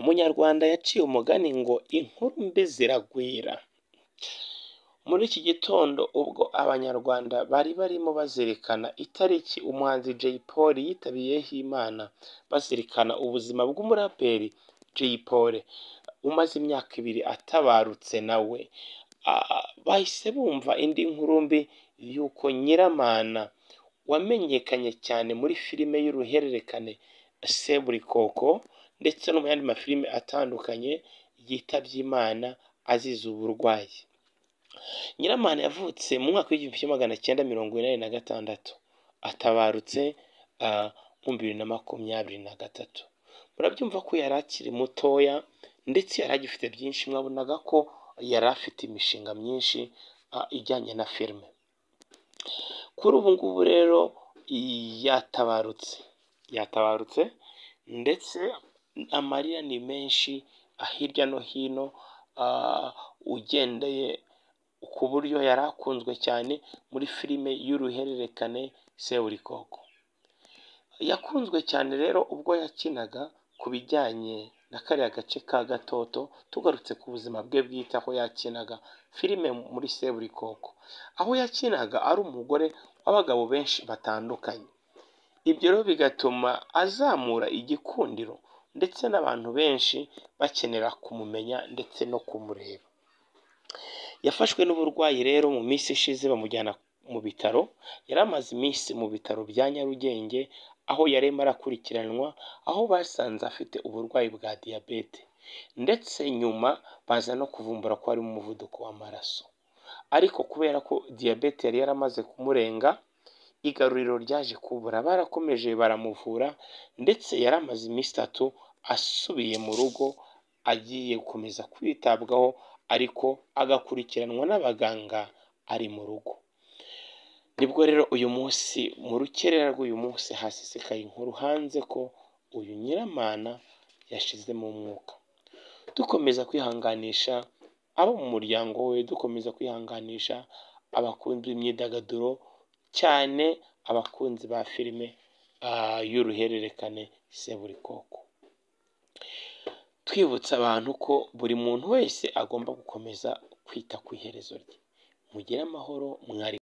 Umunyarwanda yaciye umugani ngo inkuru mbi ziragwira. Muri iki gitondo ubwo Abanyarwanda bari barimo bazirikana itariki umuhanzi Jay Polly yitabiyeho Imana, bazirikana ubuzima bw'umuraperi Jay Polly umaze imyaka ibiri atabarutse nawe, bahise bumva indi nkuru mbi y'uko Nyiramana wamenyekanye cyane muri filime y'uruhererekane Seburikoko ndetse no mu yandi mafilime atandukanye yitabye Imana azize uburwayi. Nyiramana yavutse mu mwaka w'igihumbi kimwe magana cyenda mirongo inani na gatandatu, atabarutse mu bibiri na makumyabiri na gatatu. Murabyumva ko yari akiri mutoya ndetse yari agifite byinshi, mwabonaga ko yari afite imishinga myinshi ijyanye na filime. Kuri ubu ngubu rero yatabarutse, yatabarutse ndetse amarira ni menshi hirya no hino, ugendeye ku buryo yari akunzwe cyane muri filime y'uruhererekane Seburikoko. Yakunzwe cyane rero ubwo yakinaga ku bijyanye na kariya gace ka Gatoto, tugarutse ku buzima bwe bwite aho yakinaga filime muri Seburikoko, aho yakinaga ari umugore w'abagabo benshi batandukanye. Ibyo rero bigatuma azamura igikundiro ndetse n'abantu benshi bakenera kumumenya ndetse no kumureba. Yafashwe n'uburwayi rero mu minsi ishize bamujyana mu bitaro, yari amaze iminsi mu bitaro bya Nyarugenge, aho yari arimo arakurikiranwa, aho basanze afite uburwayi bwa diyabete ndetse nyuma baza no kuvumbura ko harimo umuvuduko w'amaraso. Ariko kubera ko diyabete yari yaramaze kumurenga, igaruriro ryaje kubura, barakomeje baramuvura ndetse yari amaze iminsi itatu asubiye mu rugo, agiye gukomeza kwitabwaho ariko agakurikiranwa n'abaganga ari mu rugo. Nibwo rero uyu munsi mu rukerera rw'uyu munsi hasesekaye inkuru hanze ko uyu Nyiramana yashizemo umwuka. Dukomeza kwihanganisha abo mu muryango we, dukomeza kwihanganisha abakunzi b'imyidagaduro cyane abakunzi ba filime y'uruhererekane Seburikoko. Twibutsa abantu ko buri muntu wese agomba gukomeza kwita ku iherezo rye. Mugire amahoro mwari.